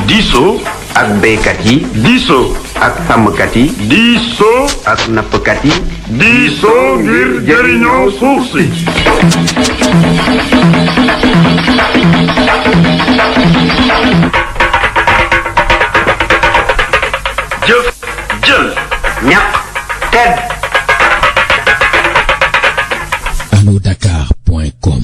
diisoo ak béykat yi diisoo ak sàmmkat yi diisoo ak nappkat yi diisoo ngir jëriñoo suuf si jëf jël ñaq tedd allodakar.com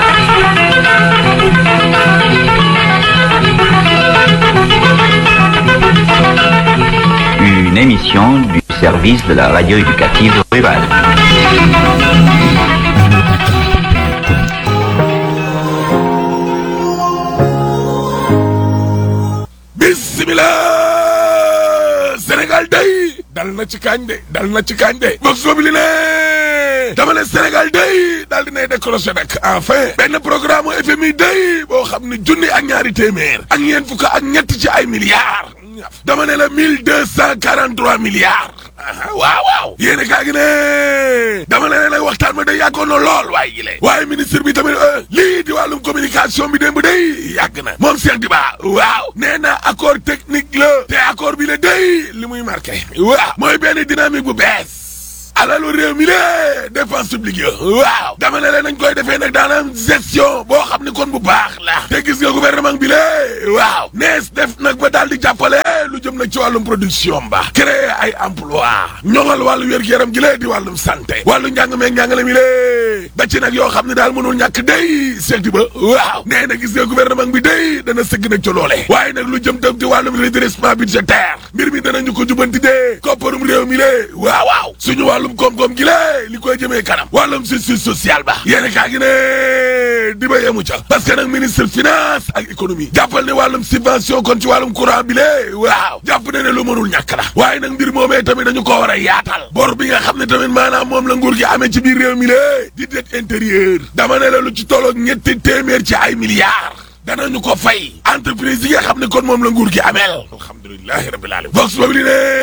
Une émission du service de la radio éducative rurale. allodakar.com bismillah Sénégal day dal na ci kañ de dal na ci kañ de box boobu li ne dama ne Sénégal day daal dinay décroché nag enfin benn programme FMI day boo xam ne junni ak ñaari téeméer ak ñeent fukk ak ñett ci ay milliards dama ne la mille deux cent quarante trois milliards aha waaw waaw yéen kaa gi ne dama ne nag waxtaan ma day yàggoon na lool waaye gi le waaye ministre bi tamit lii di wàllum communication bi démb day yàgg na moom Cheikh Diba waaw nee na accord technique la te accord bi la day li muy marqué waaw mooy benn dynamique bu bees alalu réew mi lée dépense publique yo waaw dama ne leen nañ koy defee nag daanam gestion boo xam ne kon bu baax la te gis nga gouvernement bi lée waaw nees def nag ba daal di jàppale lu jëm nag ci wàllum production ba créer ay emploi ñoŋal wàllu wér-gu-yaram gi lée di wàllum santé wàllu njàng meeg njàngale mi lée ba ci nag yoo xam ne daal mënul ñàkk day seeti ba waaw nee na gis nga gouvernement bi day dana sëgg nag ci loole waaye nag lu jëm tam ci wàllum redressement budgétaire mbir mi danañu ko jubanti dee kopparum réew mi lée waaw waaw suñu wàllum koom-koom gi lée li koy jëmee kanam wàllum justice sociale ba yéene kaa gi ne di ba yemu ca parce que nag ministre finance ak économie jàppal ne wàllum subvention kon ci wàllum courant bi lée waaw jàpp ne ne lu mënul ñàkk la waaye nag mbir moomee tamit dañu ko war a yaatal bor bi nga xam ne tamit maanaam moom la nguur gi amee ci biir réew mi lée di dette intérieur dama ne la lu ci tolloog ñetti téeméer ci ay milliards danañu ko fay entreprise yi nga xam ne kon moom la nguur gi ameel alhamdulilahi rabbil alamin vox populi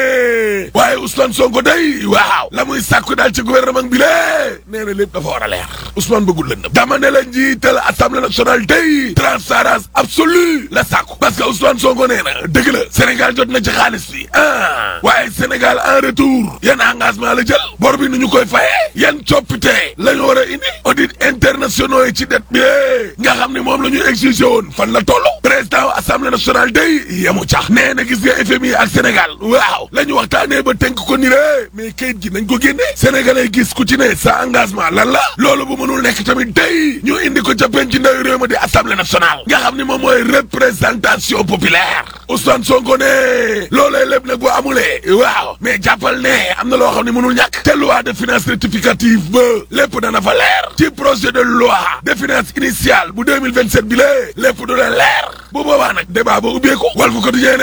ne waaye Ousmane Sonko day waaw la muy sàkku daal ci gouvernement bi lée nee na lépp dafa war a leer Ousmane bëggul lëndëm dama ne la njiital assemblée nationale day transparence absolue la sàkku parce que Ousmane Sonko nee na dëgg la Sénégal jot na ci xaalis bi ah waaye Sénégal en retour yan engagement la jël bor bi nu ñu koy fayee yan coppite la ñu war a indi audit internationaux yi ci dette bi nga xam ne moom la ñu exigé woon fan la toll président assemblée nationale day yemu cax nee na gis nga FMI ak Sénégal waaw la ñu waxtaanee ba tënk ko ni le mais kayit gi nañ ko génne sénégalais gis ku ci ne sa engagement lan la loolu bu mënul nekk tamit day ñu indi ko ca penc ndaw réew ma di assemblée nationale nga xam ne moom mooy représentation populaire Ousmane Sonko ne loolee lépp nag boo amulee waaw mais jàppal ne am na loo xam ne mënul ñàkk te loi de finances rectificative ba lépp dana fa leer ci projet de loi de finances initiale bu 2027 bi lée lépp du la leer bu boobaa nag débat ba ubbeeku wal fu quotidien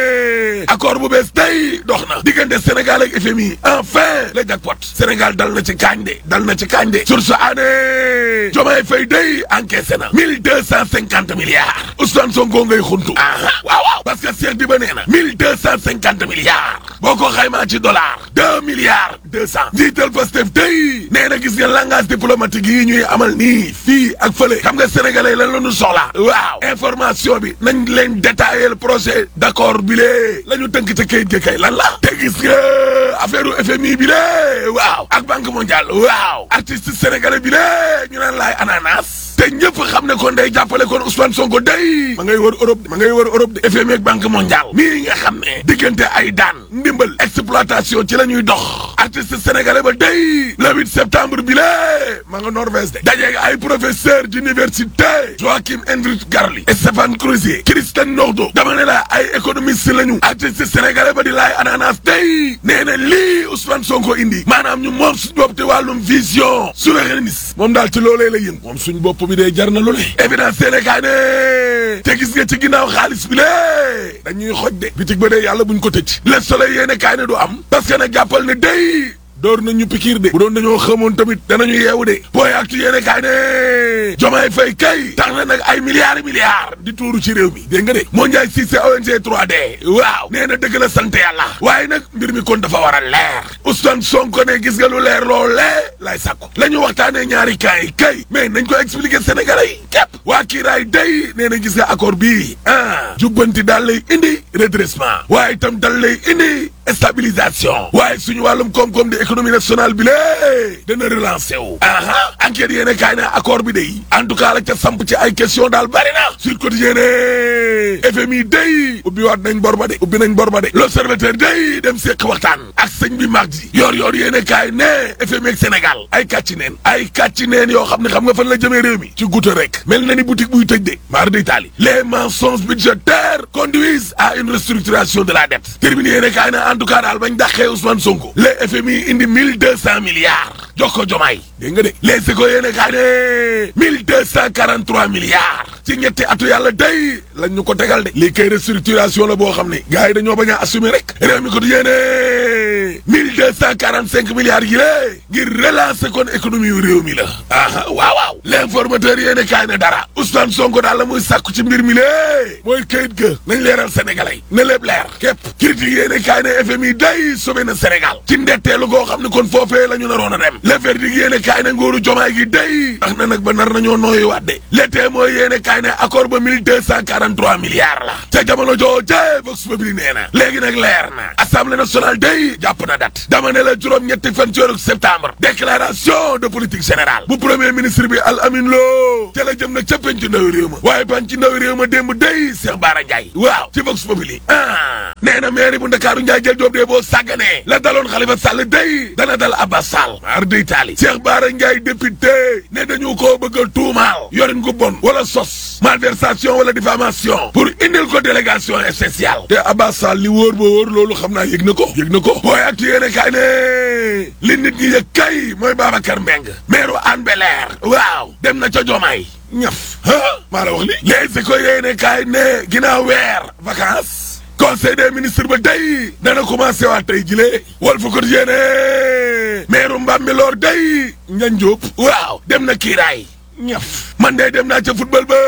ne accord bu bees tey dox na diggante Sénégal ak FMI enfin le jackpot Sénégal dal na ci kaañ de dal na ci kaañ de sur ce année Diomaye Faye day encaissé na mille deux cent cinquante milliards Ousmane Sonko ngay xuntu aha waaw waaw parce que Cheikh Diba nee na mille deux cent cinquante milliards boo ko xaymaa ci dollar deux milliards deux cent njiital Pastef day nee na gis nga langage diplomatique yi ñuy amal nii fii ak fële xam nga sénégalais lan la ñu soxla waaw information bi nañ leen détailler le projet d'accord bi lee la ñu tënk ca kayit ga kay lan la te gis nga affaire u FMI bi lee waaw ak banque mondiale waaw artiste sénégalais bi lee ñu naan laay ananas te ñëpp xam ne kon day jàppale kon Ousmane Sonko day ma ngay wër Europe ma ngay wër Europe de FMI ak banque mondiale mii nga xam ne diggante ay daan ndimbal exploitation ci la ñuy dox artiste sénégalais ba day le 8 septembre bi lee ma nga Norvège de dajeeg ay professeur d'université Joachim Hendrik Garli Stéphane Crozier Christian Nordo dama ne la ay économiste lañu artiste sénégalais ba di laay ananas day nee na lii Ousmane Sonko indi maanaam ñu moom suñu bopp te wàllum vision souverainiste moom daal ci loolee la yëngu moom suñu bopp bi dee jar na lu ne évidence Sénégal ne te gis nga ci ginnaaw xaalis bi lée dañuy xoj de bitig ba dee yàlla buñ ko tëj le soleil yéene kaay ne du am parce que nag jàppal ne day door nañu pikiir de bu doon dañoo xamoon tamit danañu yeewu de booy actu yéene kaay ne Diomaye Faye kay tax na nag ay milliards milliards di tuuru ci réew mi dégg nga de moo njaay si c'est ONG 3D waaw nee na dëgg la sant yàlla waaye nag mbir mi kon dafa war a leer Ousmane Sonko ne gis nga lu leer loolee lay sàkku la ñu waxtaanee ñaari kaay yi kay mais nañ ko expliquer Sénégalais yi képp waa kiiraay day nee na gis nga accord bii ah jubbanti daal lay indi redressement waaye itam dal lay indi stabilisation waaye suñu wàllum koom-koom di économie nationale bi lée dana relancé wu aha enquête yéene kaay na accord bi day en tout cas la ca samp ci ay question daal bari na sur quotidien ne FMI day ubbi waat nañ bor ba de ubbi nañ bor ba de l'observateur day dem seq waxtaan ak sëñ bi mag ji yor yor yéene kaay ne FMI ak Sénégal ay kàcci neen ay kàcci neen yoo xam ne xam nga fan la jëmee réew mi ci goutte rek mel na ni boutique buy tëj de maar d'Italie les mensonges budgétaires conduisent à une restructuration de la dette terminé yéene kaay na en tout cas daal bañ dàqee Ousmane Sonko les FMI indi mille deux cent milliards jox ko jomaay dégg nga de les éco yéene kaay ne mille deux cent quarante trois milliards ci ñetti atu yàlla day lañ ñu ko tegal de lii kay restructuration la boo xam ne gars yi dañoo bañ a assumer rek réew mi ko di yéene mille deux cent quarante cinq milliards yi lée ngir relancer kon économie yu réew mi la aha waaw waaw l'informateur yéene kaay ne dara Ousmane Sonko daal la muy sàkku ci mbir mi lée mooy kayit ga nañ leeral sénégalais ne lépp leer képp critique yéene kaay ne FMI day sauvé na Sénégal ci ndetteelu goo xam ne kon foofee la ñu naroon a dem le verdict yéene kaay ne nguuru jomaay gi day ndax na nag ba nar nañoo nooyu waatde l'été mooy yéene kaay ne accord ba mille deux cent quarante trois milliards la ca jamono jooje Vox Populi nee na léegi nag leer na assemblée nationale day jàpp na date dama ne la juróom-ñetti fan ci weeru septembre déclaration de politique générale bu premier ministre bi Al Amin Lo ca la jëm nag ca penc ndawi réew ma waaye penc ndawi réew ma démb day Cheikh Bara Ndiaye waaw ci Vox Populi ah nee na mairie bu Ndakaaru Ndiaye jël joob dee boo sàgganee la daloon Khalifa Sall day dana dal Abbas Sall mar day taali Cheikh Bara Ndiaye député ne dañu koo bëgg a tuumaal yorin gu bon wala sos malversation wala diffamation pour indil ko délégation spéciale te Abbas Sall li wóor ba wóor loolu xam naa yëg na ko yëg na ko booy ak yéene kaay ne li nit ñi yëg kay mooy Babacar Mbeng maire Hann Bel-Air waaw dem na ca Jomaay ñaf ah maa la wax li les ko yéene kaay ne ginnaaw weer vacances conseil des ministres ba tey dana commencé waat tey jile Walf Quotidien maire Mbambilor day Ndiagne Diop waaw dem na kiiraay ñaf man de dem naa ca football ba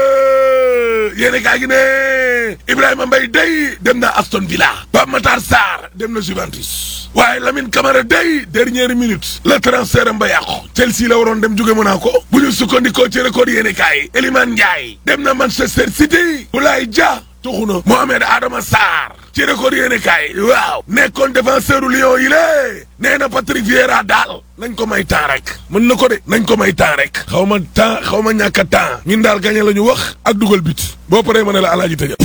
yéene kaa gi ne Ibrahima Mbaye day dem na Aston Villa Pape Matar Sarr dem na Juventus waaye Lamine Camara day dernière minute la transfert am ba yàqu Chelsea la waroon dem jóge Monaco bu ñu sukkandikoo ci record yéene kaay Elimane Ndiaye dem na Manchester City Boulaye Dia tuxu na Mohamed Adama Sarr ci record yéene kaay waaw nekkoon défenseur u Lyon yi lée nee na Patrick Vieira daal nañ ko may temps rek mën na ko de nañ ko may temps rek xaw ma temps xaw ma ñàkk a temps ñun daal gañe la ñu wax ak dugal bit boo paree ma ne la alaaji tëjal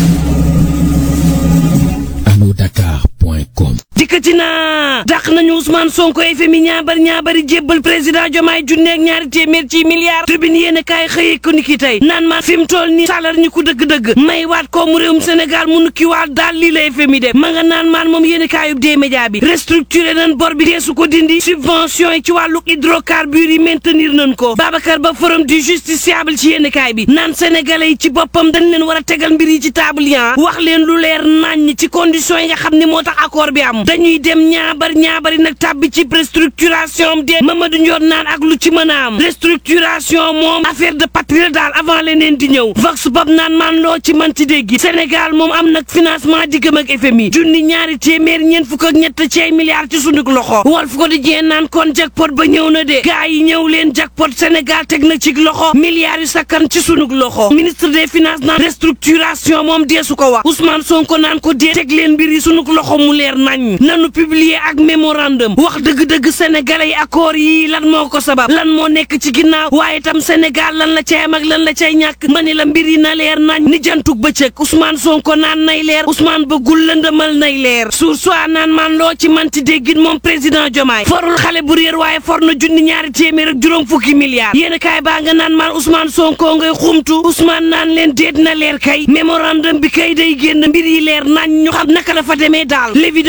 alodakar.com dikkati naa dàq nañu Ousmane Sonko FMI ñaabar ñaabari jébbal président Diomaye junneeg ñaari téeméer ci milliards tribune yéen a kaay xëyee ko ni ki tey naan maan fi mu toll nii salar ñi ko dëgg-dëgg may waat ko mu réewum Sénégal mu nukki waat daal lii la FMI def ma nga naan maan moom yéen a kaayub dee média bi restructuré nañ bor bi deesu ko dindi subvention yi ci wàllu hydrocarbures yi maintenir nañ ko Babacar Ba forum du justiciable ci yéen a kaay bi naan sénégalais yi ci boppam dañ leen war a tegal mbir yi ci table yi wax leen lu leer nañ ci conditions yi nga xam ne moo tax accord bi am dañuy dem ñaabar ñaabari nag tàbbi ci restructuration de Mamadou Ndior naan ak lu ci mën a am restructuration moom affaire de patrie daal avant leneen di ñëw vox bob naan man loo ci mën ci dégg Sénégal moom am nag financement diggam ak FMI junni ñaari téeméer ñeent fukk ak ñett ci ay milliards ci sunu loxo Walf Quotidien naan kon jackpot ba ñëw na de gars yi ñëw leen jackpot Sénégal teg na ci loxo milliards yu sakkan ci sunu loxo ministre des finances naan restructuration moom deesu ko wax Ousmane Sonko naan ko dee teg leen mbir yi sunu loxo mu leer nañ nanu publier ak mémorandum wax dëgg-dëgg sénégalais yi accord yi lan moo ko sabab lan moo nekk ci ginnaaw waaye tam Sénégal lan la cay am ak lan la cay ñàkk ma ni la mbir yi na leer nañ ni jantug bëccëg Ousmane Sonko naan nay leer Ousmane bëggul lëndëmal nay leer suur soit naan man loo ci manti déggin moom président Diomaye forul xale bu réer waaye for na junni ñaari téeméer ak juróom fukki milliards yéen kaay baa nga naan man Ousmane Sonko ngay xumtu Ousmane naan leen déet na leer kay mémorandum bi kay day génn mbir yi leer nañ ñu xam naka la fa demee daal l'évidence yéen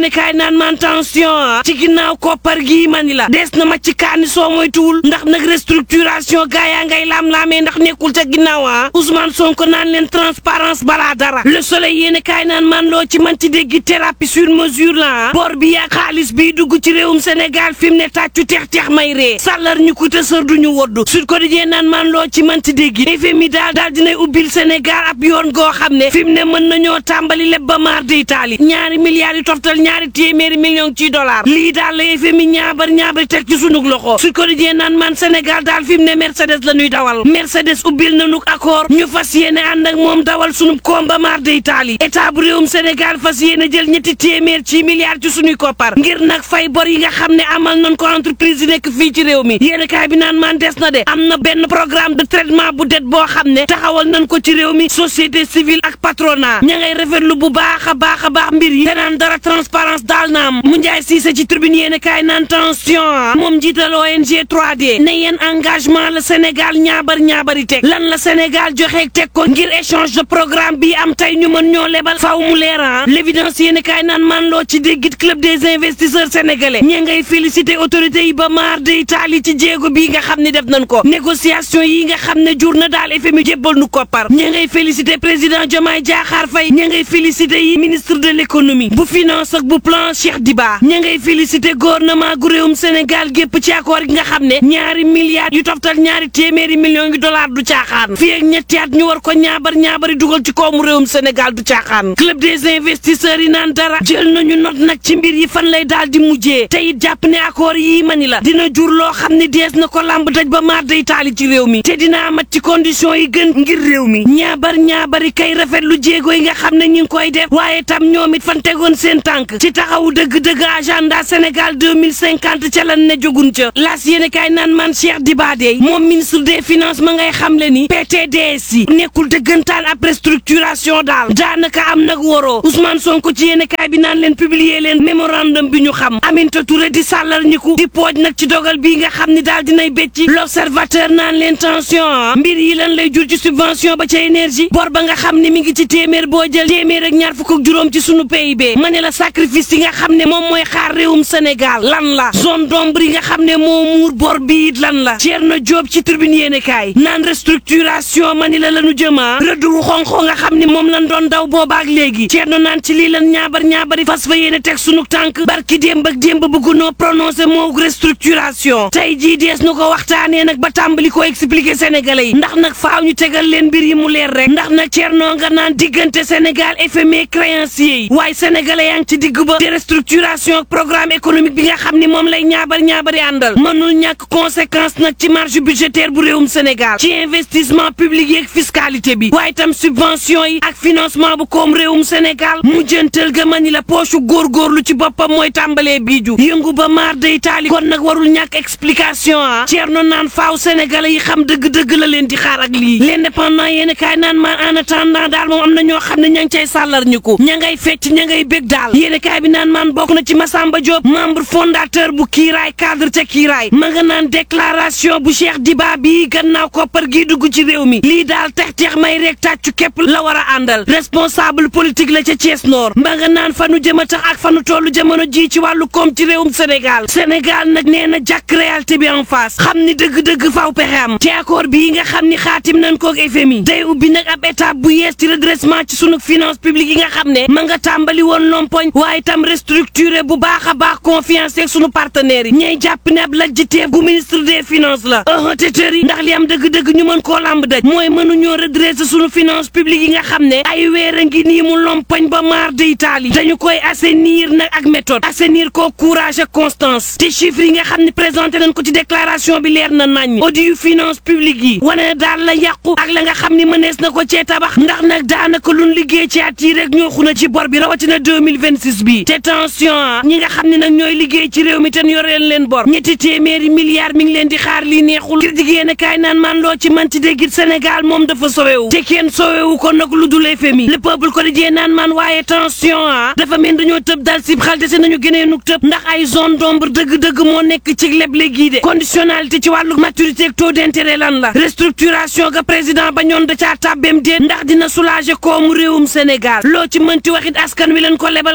yéene kaay naan man tension ci ginnaaw koppar gii mani la des na ma ci kaani soo moytuwul ndax nag restructuration gaa yaa ngay laam-laamee ndax nekkul ca ginnaaw ah Ousmane Sonko naan leen transparence balaa dara le soleil yéene kaay naan man loo ci man ci dégg thérapie sur mesure la bor bi yaa xaalis bi dugg ci réewum Sénégal fi mu ne tàccu teex-teex may ree sàllar ñu ko te sër duñu woddu Sud Quotidien naan man loo ci man ci dégg FMI daal daal dinay ubbil Sénégal ab yoon goo xam ne fi mu ne mën nañoo tàmbali leb ba maar de Italie ñaari milliards yu toftal ñaari téeméeri millions ci dollars lii daal la FMI ñaabar ñaabar teg ci sunug loxo Sud Quotidien naan man Sénégal daal fi mu ne Mercedes la ñuy dawal Mercedes ubbil nañu accord ñu fas yéene ànd ak moom dawal sunu koom ba maar de Italie état bu réewum Sénégal fas yéene jël ñetti téeméer ci milliards ci sunuy koppar ngir nag fay bor yi nga xam ne amal nañ ko entreprise yi nekk fii ci réew mi yéen kaay bi naan man des na de am na benn programme de traitement bu det boo xam ne taxawal nañ ko ci réew mi société civile ak patronat ña ngay rafetlu bu baax a baax a baax mbir yi te naan dara transparence daal na am mu njaay siise ci tribune yéen kaay naan tension moom njiital ONG 3D ne yeen engagement la Sénégal ñaabar ñaabari teg lan la Sénégal joxe teg ko ngir échange de programme bi am tey ñu mën ñoo lebal faaw mu leeran l'évidence yéen kaay naan man loo ci déggit club des investisseurs sénégalais ñi ngay féliciter autorités yi ba maar de Italie ci jéego bii nga xam ne def nañ ko négociation yi nga xam ne jur na daal FMI jébbal nu koppar ñi ngay féliciter président Diomaye Diakhar Faye ñi ngay féliciter yi ministre de l'économie bu finance ak bu plan Cheikh Diba ñi ngay féliciter gouvernement gu réewum Sénégal gépp ci accord gi nga xam ne ñaari milliards yu toftal ñaari téeméeri millions yu dollars du caaxaan fii ak ñetti at ñu war ko ñaabar ñaabari dugal ci koomu réewum Sénégal du caaxaan club des investisseurs yi naan dara jël nañu not nag ci mbir yi fan lay daal di mujjee te it jàpp ne accord yii mani la dina jur loo xam ne dees na ko làmb daj ba maar day taali ci réew mi te dina amat ci condition yi gën ngir réew mi ñaabar ñaabari kay rafet lu jéego yi nga xam ne ñi ngi koy def waaye tam ñoom it fan tegoon seen tànk ci taxawu dëgg-dëgg agenda Sénégal 2050 ca lan ne jogun ca las yéene kaay naan man Cheikh Dibadé moom ministre des finances ma ngay xam le ni PTDS yi nekkul dëggantaan après structuration daal daanaka am nag waroo Ousmane Sonko ci yéene kaay bi naan leen publier leen mémorandum bi ñu xam Aminata Touré di sàllar ñiku di pooj nag ci dogal bii nga xam ni daal dinay bécci l'observateur naan leen tension mbir yi lan lay jur ci subvention ba ca énergie bor ba nga xam ne mi ngi ci téeméer boo jël téeméer ak ñaar fukk ak juróom ci sunu PIB ma ne la sacrifice yi nga xam ne moom mooy xaar réewum Sénégal lan la zone d'ombre yi nga xam ne moo muur bor bi it lan la Thierno Diop ci tribune yéene kaay naan restructuration ma ni la lanu jëma rëdd wu xonxo nga xam ne moom lan doon daw boobaak léegi Thierno naan ci lii lan ñaabar ñaabari fas fa yéene teg sunu tànk barki démb ak démb bëggunoo prononcé moo restructuration tey jii dees nu ko waxtaanee nag ba tàmbali ko expliquer sénégalais yi ndax nag faaw ñu tegal leen mbir yi mu leer rek ndax nag Thierno nga naan diggante Sénégal FMI créanciers yi waaye sénégalais yaa ngi ci digg ba de restructuration ak programme économique bi nga xam ni moom lay ñaabar ñaabari àndal mënul ñàkk conséquence nag ci marge budgétaire bu réewum Sénégal ci investissement public yi ak fiscalité bi waaye tam subvention yi ak financement bu koom réewum Sénégal mu jëntal ga mani la poche góorgóorlu ci boppam mooy tàmbalee biiju yëngu ba maar day taali kon nag warul ñàkk explication ah Thierno naan faaw sénégalais yi xam dëgg-dëgg la leen di xaar ak lii l'indépendant yéen kaay naan maan en attendant daal moom am na ñoo xam ne ña ngi cay sàllar ñu ko ña ngay fecc ña ngay bég daal yéen kaay bi naan maan bokk na ci Massamba Diop membre fondateur bu kiiraay cadre ca kiiraay ma nga naan déclaration bu Cheikh Diba bii gannaaw koppar gii dugg ci réew mi lii daal tex tex may rek tàccu képp la war a àndal responsable politique la ca Thiès Nord ma nga naan fanu jëm a tax ak fanu tollu jamono ji ci wàllu koom ci réewum Sénégal Sénégal nag nee na jàkk réalité bi en face xam ni dëgg-dëgg faaw pexe am ci accord bii nga xam ni xaatim nañ koog FMI day ubbi nag ab étape bu yees ci redressement ci sunu finance publique yi nga xam ne ma nga tàmbali woon lompoñ waaye tam restructuré bu baax a baax confiance ak sunu partenaires yi ñay jàpp ne ab lajjiteef gu ministre des finances la tëtër yi ndax li am dëgg-dëgg ñu mën koo làmb daj mooy mënuñoo redresser sunu finance publique yi nga xam ne ay weer a ngi nii mu lompoñ ba maar de Italie dañu koy assainir nag ak méthode assainir ko courage ak constance te chiffres yi nga xam ne présenté nañ ko ci déclaration bi leer na nañ audit yu finance publique yi wane na daal la yàqu ak la nga xam ni mënees na ko cee tabax ndax nag daanaka luñ liggéey ci at yi rek ñoo xuna ci bor bi rawatina 2026 bi te tension ñi nga xam ne nag ñooy liggéey ci réew mi te yoreen leen bor ñetti téeméeri milliards mi ngi leen di xaar lii neexul ngir jigéen kaay naan man loo ci manti déggit Sénégal moom dafa sowewu te kenn sowewu ko nag lu dul FMI le peuple ko di naan man waaye tension ah dafa mel dañoo tëb dal sib xal dese nañu gënee nuk tëb ndax ay zone d'ombre dëgg-dëgg moo nekk ci leble gii de conditionnalité ci wàllu maturité ak taux d'intérêt lan la restructuration ga président ba ñoon da caa tàbbeem déet ndax dina soulager koomu réewum Sénégal loo ci mënti waxit askan wi leen ko lebal kon askan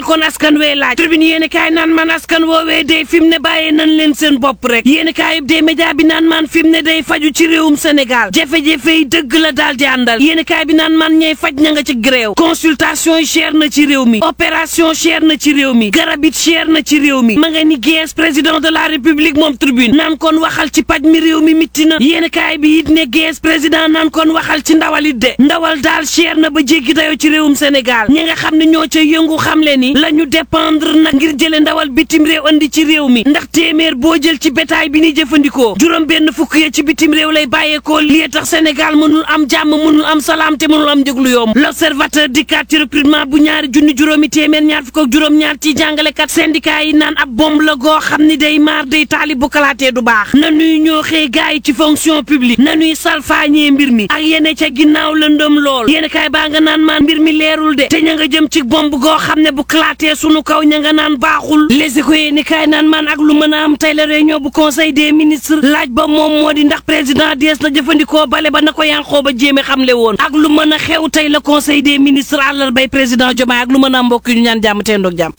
askan wee laaj tribune yéen kaay naan man askan woowee day fi mu ne bàyyee nañ leen seen bopp rek yéen kaay yëpp des média bi naan man fi mu ne day faju ci réewum Sénégal jafe-jafe yi dëgg la daal di àndal yéen kaay bi naan man ñey faj ña nga ci gréew consultation yi cher na ci réew mi opération cher na ci réew mi garab it cher na ci réew mi ma nga ni gees président de la république moom tribune naan kon waxal ci paj mi réew mi mitti na yéen kaay bi it ne gees président naan kon waxal ci ndawal it de ndawal daal cher na ba jéggi dayoo ci réewum Sénégal ñi nga xam ne ñoo ca yëngu xam le ni la ñu dépendre nag ngir jële ndawal bitim réew andi ci réew mi ndax téeméer boo jël ci bétail bi ni jëfandikoo juróom benn fukk ya ci bitim réew lay bàyyeekoo lii tax Sénégal mënul am jàmm mënul am salaam te mënul am njëglu yomb l'observateur dikkaat ci recrutement bu ñaari junni juróomi téeméer ñaar fukk ak juróom-ñaar ci jàngalekat syndicat yi naan ab bomb la goo xam ni day maar day taali bu kalaatee du baax na nuy ñoo xëy gaay yi ci fonction publique na nuy salfaañee mbir mi ak yene ca ginnaaw lëndëm lool yéen kaay baa nga naan maan mbir mi leerul de te ña nga jëm ci bomb goo xam ne bu kalaatee sunu kaw ña nga naan baaxul les ko yéen kaay naan maan ak lu mën a am tey la réunion bu conseil des ministres laaj ba moom moo di ndax président dees na jëfandikoo bale ba na ko yanqoo ba jéeme xamle woon ak lu mën a xew tey la conseil des ministres àllarbay président Diomaye ak lu mën a am mbokk yi ñu ñaan jàmm te ndoog jàmm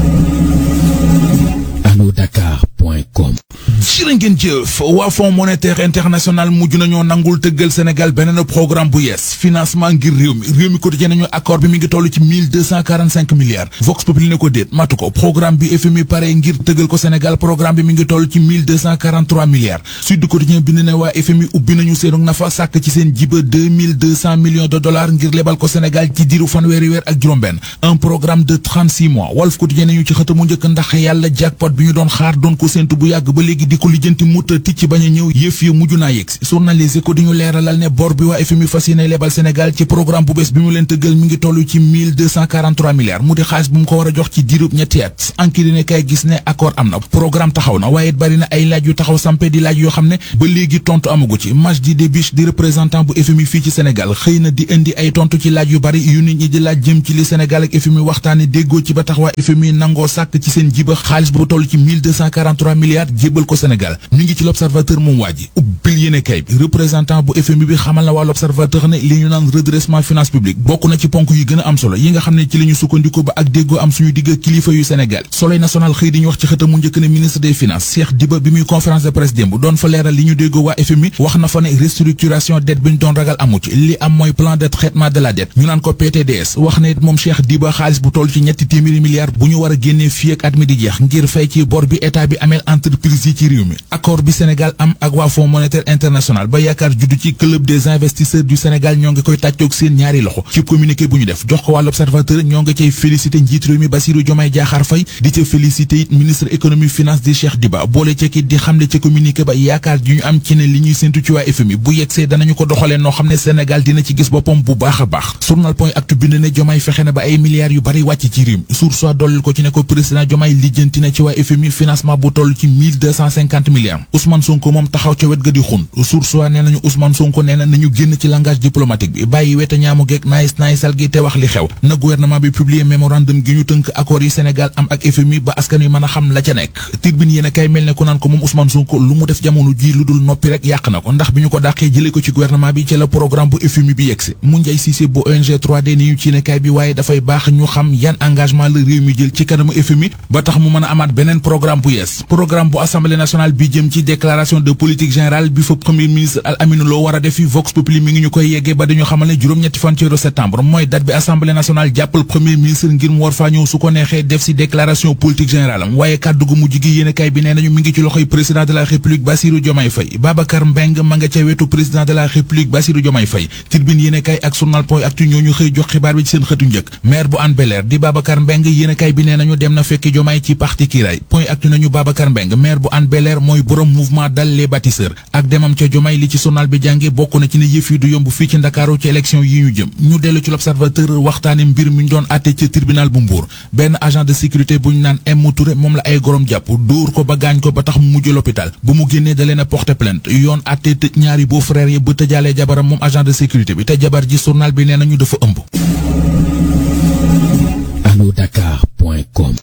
alodakar.com jërë ngeen jëf waa fonds monétaire international mujj nañoo nangul tëggal Sénégal beneen programme bu yees financement ngir réew mi réew mi quotidien nañu accord bi mi ngi toll ci 1245 milliards Vox Populi ne ko déet matu ko programme bi FMI pare ngir tëggal ko Sénégal programme bi mi ngi toll ci 1243 milliards Sud Quotidien bind ne waa FMI ubbi nañu seenu nafa sàkk ci seen jiba 2200 millions de dollars ngir lebal ko Sénégal ci diiru fanweeri weer ak juróom-benn un programme de 36 mois Walf Quotidien nañu ci xëtamu njëkk ndax yàlla jackpot bi ñu doon xaar doon ko séntu bu yàgg ba léegi di ko lijjanti mutta ticc bañ a ñëw yëf ya mujj naa yegg si journaliste ko di ñu leeralal ne bor bi waa FMI fas yéene lebal Sénégal ci programme bu bees bi mu leen tëggal mi ngi toll ci 1243 milliards mu di xaalis bu mu ko war a jox ci diirub ñetti at anki dine kay gis ne accord am na programme taxaw na waaye it bari na ay laaj yu taxaw sampe di laaj yoo xam ne ba léegi tontu amagu ci Majdi Debiche di représentant bu FMI fii ci Sénégal xëy na di indi ay tontu ci laaj yu bari yu nit ñi di laaj jëm ci li Sénégal ak FMI waxtaane déggoo ci ba tax waa FMI nangoo sàkk ci seen jiba xaalis bu toll ci 1243 milliards jébbal ko Sénégal ñu ngi ci l'observateur moom waa ji ubbil yéene kay bi représentant bu FMI bi xamal na waa l'observateur ne li ñu naan redressement finance publique bokk na ci ponk yu gën a am solo yi nga xam ne ci la ñu sukkandiku ba ak déggoo am suñu digg kilifa yu Sénégal Soleil national xëy di ñu wax ci xëtam mu njëkk ne ministre des finances Cheikh Diba bi muy conférence de presse démb doon fa leeral li ñu déggoo waa FMI wax na fa ne restructuration dette bi ñu doon ragal amu ci li am mooy plan de traitement de la dette ñu naan ko PTDS wax na it moom Cheikh Diba xaalis bu toll ci ñetti téeméeri milliards bu ñu war a génnee fii ak at mi di jeex ngir fay ci bor bi état bi ameel entreprise yi ci réew mi accord bi Sénégal am ak waa Fonds monétaire international ba yaakaar juddu ci club des investisseurs du Sénégal ñoo ngi koy tàccoog seen ñaari loxo ci communiqué bu ñu def jox ko waa l'Observateur ñoo ngi cay félicité njiit réew mi Bassirou Diomaye Diakhar Faye di ca félicité it ministre économie finance di Cheikh Diba boole ca kit di xamle ca communiqué ba yaakaar ji ñu am ci ne li ñuy séntu ci waa FMI bu yegsee danañu ko doxalee noo xam ne Sénégal dina ci gis boppam bu baax a baax journal point actu bind ne Diomaye fexe na ba ay milliards yu bari wàcc ci réew mi sur soit dollil ko ci ne ko président Diomaye lijjanti na ci waa FMI financement bu toll ci 1250 milliards Ousmane Sonko moom taxaw ca wet ga di xun sur soit nee nañu Ousmane Sonko nee na nañu génn ci langage diplomatique bi bàyyi weta ñaamu geeg naayis naayisal gi te wax li xew na gouvernement bi publier mémorandum gi ñu tënk accord yi Sénégal am ak FMI ba askan wi mën a xam la ca nekk Tribune yéen a kay mel ne ku naan ko moom Ousmane Sonko lu mu def jamono ji lu dul noppi rek yàq na ko ndax bi ñu ko dàqee jëlee ko ci gouvernement bi ci la programme bu FMI bi yegsi mu njay Cissé bu ONG 3D ni ñu ci ne kay bi waaye dafay baax ñu xam yan engagement la réew mi jël ci kanamu FMI ba tax mu mën a amaat beneen programme bu yees programme bu assemblée nationale bi jëm ci déclaration de politique générale bi fa premier ministre Al Amine Lo war a defi Vox Populi mi ngi ñu koy yeggee ba dañu xamal ne juróom-ñetti fan ci weeru septembre mooy date bi assemblée nationale jàppal premier ministre ngir mu war faa ñëw su ko neexee def si déclaration politique générale am waaye kàddu gu mujj gi yéene kay bi nee nañu mi ngi ci loxoy président de la république Bassirou Diomaye Faye Babacar Mbeng ma nga ca wetu président de la république Bassirou Diomaye Faye Tribune yéene kay ak journal point actu ñoo ñu xëy jox xibaar bi ci seen xëtu njëkk maire bu Hann Bel-Air di Babacar Mbeng yéene kay bi nee nañu dem na fekki Diomaye ci parti Kiraay point actu nañu Babacar Mbeng maire bu Hann Bel-Air mooy borom mouvement dal les bâtisseurs ak demam ca Diomaye li ci journal bi jànge bokk na ci ne yëf yi du yomb fii ci Ndakaaru ci élection yi ñu jëm ñu dellu ci l'observateur waxtaane mbir mi ñu doon àtte ci tribunal bu Mbour benn agent de sécurité bu ñu naan M Touré moom la ay gorom jàpp dóor ko ba gaañ ko ba tax mu mujj l'hôpital bu mu génnee da leen a porter plainte yoon àtte tëj ñaari beau frère yi ba tëjaalee jabaram moom agent de sécurité bi te jabar ji journal bi nee nañu dafa ëmb alodakar.com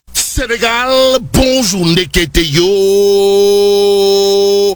Sénégal, bonjour Ndekete yo.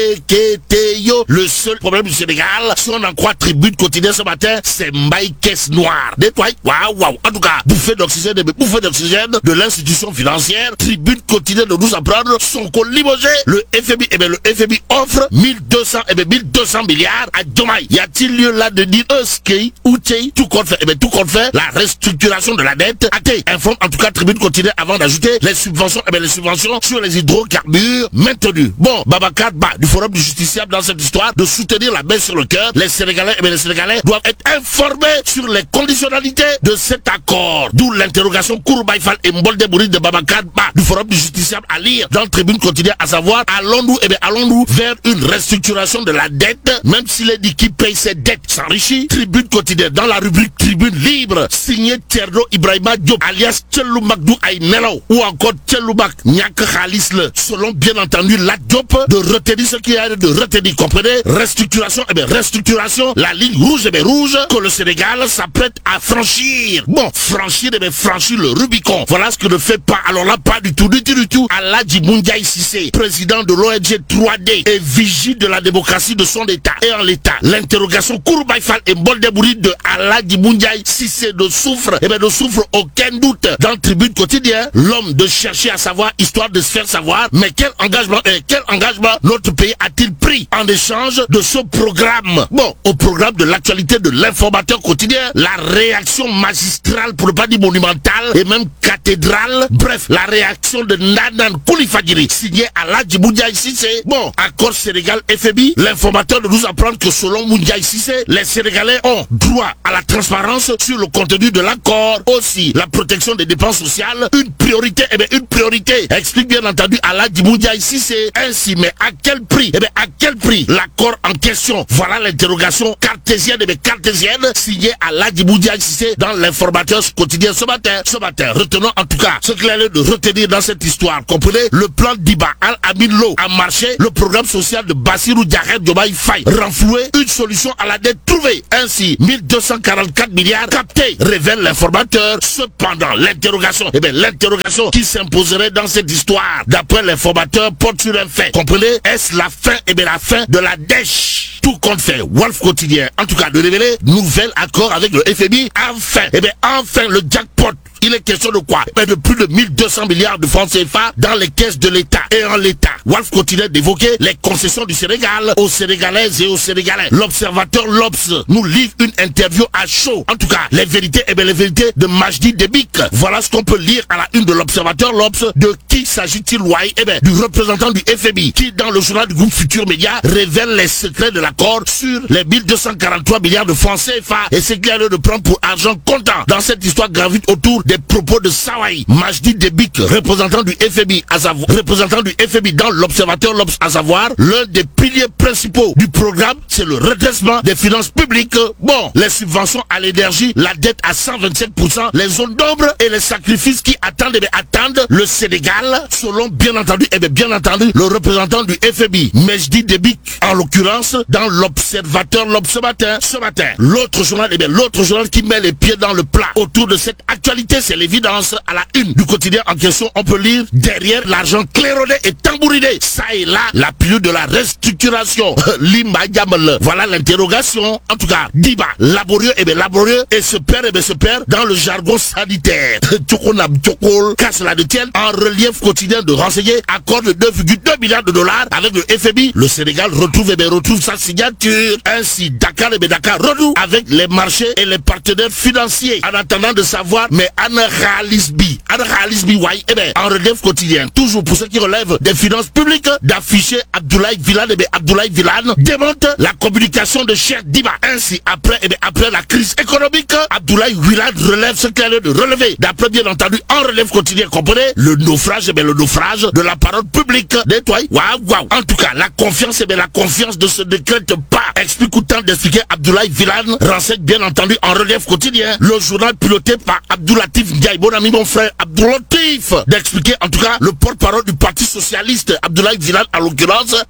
Ndekete yo. Le seul problème du Sénégal, si on en croit tribune quotidienne ce matin, c'est Mbaye Caisse Noire. Nettoie. Waouh, waouh. En tout cas, bouffée d'oxygène, mais bouffée d'oxygène de l'institution financière. Tribune quotidienne de nous apprendre son co limogé. Le FMI, eh bien, le FMI offre 1200, eh bien, 1200 milliards à Diomaye. Y a-t-il lieu là de dire, euh, ski, ou tout compte fait, eh bien, tout compte fait, la restructuration de la dette. Acté, informe en tout cas tribune quotidienne avant d'ajouter les subventions, eh bien, les subventions sur les hydrocarbures maintenues. Bon, Babacar Ba, du Forum du Justiciable dans cette histoire, de soutenir la baisse sur le cœur. Les Sénégalais, eh bien, les Sénégalais doivent être informés sur les conditionnalités de cet accord. D'où l'interrogation Kourbaïfal et Mboldebouri de Babacar Ba, du Forum du Justiciable à lire dans tribune quotidienne, à savoir, allons-nous, eh bien, allons-nous vers une restructuration de la dette, même s'il est dit qui paye ses dettes s'enrichit. Tribune quotidienne dans la rubrique Tribune libre, signé Tierno Ibrahima Diop, alias Tchelou Magdou Aïnelo, ou encore Tchelou Mak Nyak Khalis, selon bien entendu la Diop, de retenir ce qu'il y a de retenir, comprenez Restructuration, eh bien, restructuration, la ligne rouge, eh bien, rouge, que le Sénégal s'apprête à franchir. Bon, franchir, eh bien, franchir le Rubicon. Voilà ce que ne fait pas, alors là, pas du tout, du tout, du tout, Aladji Moundiaï Sissé, président de l'ONG 3D et vigile de la démocratie de son État. Et en l'État, l'interrogation Kourbaïfal et Boldebouri de Aladji Moundiaï Sissé de souffre, eh bien, ne souffre aucun doute. Dans le tribune quotidien, l'homme de chercher à savoir, histoire de se faire savoir, mais quel engagement, eh, quel engagement notre pays a-t-il pris en échange de ce programme Bon, au programme de l'actualité de l'informateur quotidien, la réaction magistrale, pour ne pas dire monumentale, et même cathédrale, bref, la réaction de Nanan Koulifadjiri, signé à la Djiboudia Sissé. Bon, accord Sénégal FMI, l'informateur de nous apprendre que selon Moundiaï Sissé, les Sénégalais ont droit à la transparence sur le contenu de l'accord. Aussi, la protection des dépenses sociales, une priorité, eh bien, une priorité. Explique bien entendu à la Djiboudia Sissé. Ainsi, mais à quel prix Eh bien, à quel prix l'accord en question Voilà l'interrogation cartésienne, eh bien, cartésienne, signée à la Djiboudia Sissé dans l'informateur quotidien ce matin. Ce matin, retenons en tout cas ce qu'il a lieu de retenir dans cette histoire. Comprenez Le plan d'Iba Al-Amin Lo a marché, le programme social de Bassirou Diarret Diomaye Faye renfloué, une solution à la dette trouvée. Ainsi, 1244 milliards captés, révèle l'informateur. Cependant, l'interrogation, eh bien, l'interrogation qui s'imposerait dans cette histoire, d'après l'informateur, porte sur un fait. Comprenez Est-ce la fin, eh bien, la fin de la dèche Tout compte fait, Wolf Quotidien, en tout cas, de révéler, nouvel accord avec le FMI, enfin, eh bien, enfin, le jackpot il est question de quoi De plus de 1200 milliards de francs CFA dans les caisses de l'État. Et en l'État, Wolf continue d'évoquer les concessions du Sénégal aux Sénégalaises et aux Sénégalais. L'observateur Lobs nous livre une interview à chaud. En tout cas, les vérités, et bien les vérités de Majdi Debik. Voilà ce qu'on peut lire à la une de l'observateur Lobs. De qui s'agit-il, Wai Eh bien, du représentant du FMI qui, dans le journal du groupe Futur Média, révèle les secrets de l'accord sur les 1243 milliards de francs CFA et c'est qu'il y a lieu de prendre pour argent comptant. Dans cette histoire gravite autour des propos de Sawai, Majdi Debik, représentant du FMI, à savoir, représentant du FMI dans l'observateur l'Obs, à savoir, l'un des piliers principaux du programme, c'est le redressement des finances publiques. Bon, les subventions à l'énergie, la dette à 127%, les zones d'ombre et les sacrifices qui attendent, eh attendent le Sénégal, selon bien entendu, et bien, bien entendu, le représentant du FMI, Majdi Debik, en l'occurrence, dans l'observateur l'Obs ce matin, ce matin. L'autre journal, eh bien, l'autre journal qui met les pieds dans le plat autour de cette actualité, c'est l'évidence à la une du quotidien en question. On peut lire derrière l'argent claironné et tambouriné. Ça et là, la plus de la restructuration. Lima Yamal. Voilà l'interrogation. En tout cas, Diba, laborieux et bien laborieux et se perd et bien se perd dans le jargon sanitaire. Tchokonam Tchokol casse la détienne en relief quotidien de renseigner accord de 2,2 milliards de dollars avec le FMI. Le Sénégal retrouve et bien retrouve sa signature. Ainsi, Dakar et bien Dakar renoue avec les marchés et les partenaires financiers en attendant de savoir mais Anna Khalisbi, Anna Khalisbi, ouais, eh ben, en relief quotidien, toujours pour ceux qui relèvent des finances publiques, d'afficher Abdoulaye Villan, eh ben, Abdoulaye Villan démonte la communication de Cheikh Diba. Ainsi, après, eh ben, après la crise économique, Abdoulaye Villan relève ce qu'il a de relever. D'après, bien entendu, en relève quotidien, comprenez, le naufrage, eh ben, le naufrage de la parole publique. Nettoie, waouh, waouh. En tout cas, la confiance, eh ben, la confiance de se décrète pas. Explique autant d'expliquer Abdoulaye Villan, renseigne bien entendu en relief quotidien, le journal piloté par Abdoulatif Ndiaye, mon ami, mon frère Abdoulatif, d'expliquer en tout cas le porte-parole du Parti Socialiste, Abdoulaye Villan en l'occurrence,